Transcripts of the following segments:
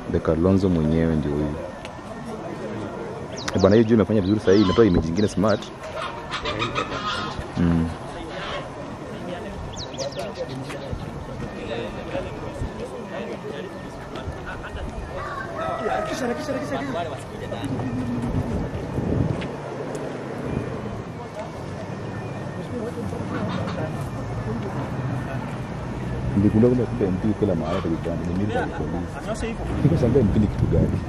the Kalonzo mwenyewe ndio huyu Eh, bwana hiyo juu imefanya vizuri sahii inatoa image nyingine smart mm. Ndigundua kwamba kumbe MP kila mahali hata Uganda ni military police. Nikashangaa MP ni kitu gani?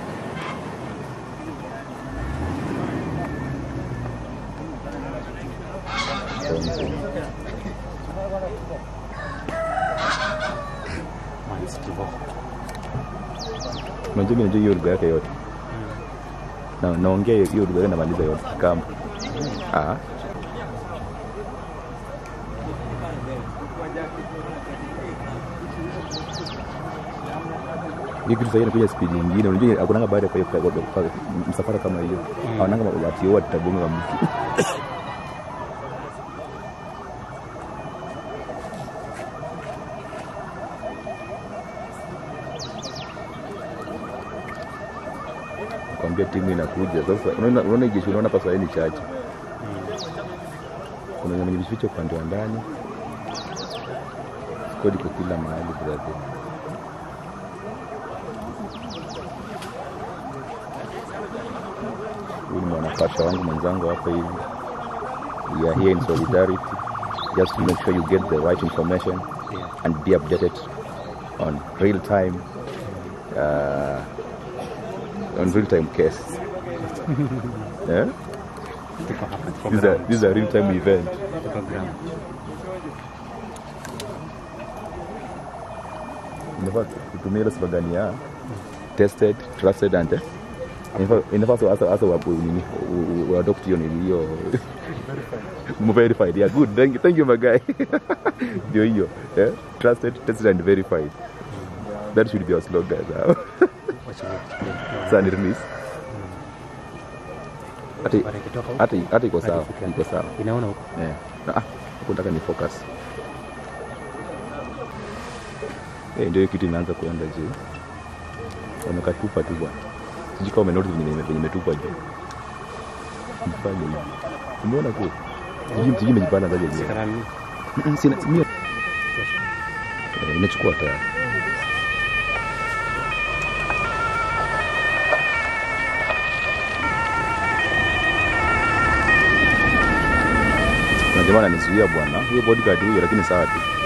Unajua mimi najua hiyo lugha yake yote. Na naongea hiyo- hiyo lugha yake namaliza yote kama. Ah. hiyo kitu sahii inakuja spidi nyingine. Unajua akunanga baada ya kwa- kwa- kwa- kwa- msafara kama hiyo aonanga watioa tutagonga mtu kwambia timu inakuja sasa. Unaona unaona hii jeshi unaona hapa sahii ni chache, kuna wenye wamejificha upande wa ndani, squad iko kila mahali brother. Huyu ni mwanapasha wangu mwenzangu hapa hivi. We are here in solidarity just to make sure you get the right information and be updated on real time uh, on real time case. yeah? Tuko hapa, tuko This is a, ground. this is a real time event. Tuko ground. Inafaa kutumia ile slogan ya tested, trusted and eh? Inafaa- inafaa hasa hasa hasa wapo nini u- u- u- adopt hiyo nini hiyo verified. Yeah, good. Thank you, thank you my guy. Ndio hiyo. Eh? Trusted, tested and verified. That should be our slogan now. Wacha ni- Sasa ni release. Hata Bara ikitoka huko, hata hata iko sawa, ifike iko sawa. inaona huko. Eh. Na, Ah, huku nataka ni focus. Eh, ndio hiyo kitu inaanza kuenda juu. Wamekatupa tu bwana. Sijui kama umenoti venye venye imetupwa juu. Mfanye hivi. Umeona tu? Sijui sijui imejipanda zaje juu. Karani. Sina mimi eh, imechukua tayari. Kuna jamaa ananizuia bwana. Hiyo bodyguard huyo lakini sawa tu.